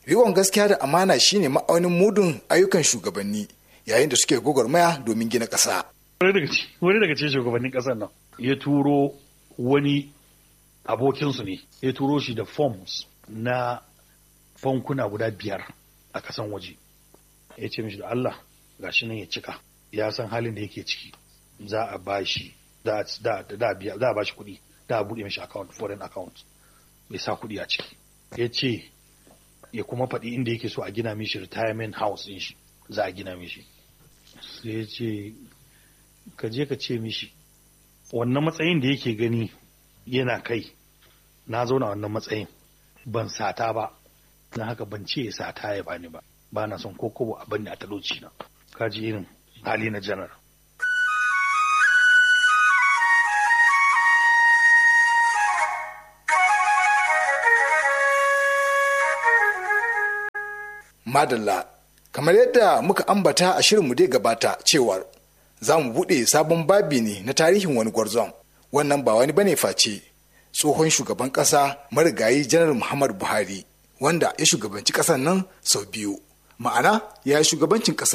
riƙon gaskiya da amana shine ma'aunin mudun ayyukan shugabanni yayin da suke gwagwarmaya domin gina ƙasa. wani daga cikin shugabannin ƙasar nan ya turo wani abokinsu ne ya turo shi da forms na bankuna guda biyar a kasan waje ya ce mishi da Allah gashi nan ya cika ya san halin da yake ciki za a ba shi za a ba shi kuɗi da a buɗe mishi account foreign account bai sa kuɗi a ciki ya ce ya kuma faɗi inda yake so a gina mishi retirement house ɗin shi za a gina mishi sai ya ce ka je ka ce mishi wannan matsayin da yake gani yana kai na zauna wannan matsayin ban sata ba na haka ban ce ya sata ya bani ba ba na son kokobo a bani a talauci na kaji irin hali na janar madalla kamar yadda muka ambata a shirinmu dai gabata cewar za mu buɗe sabon babi ne na tarihin wani gwarzon wannan ba wani bane face tsohon shugaban ƙasa marigayi janar muhammadu buhari wanda ya shugabanci ƙasar nan sau biyu ma'ana ya yi shugabancin ƙasar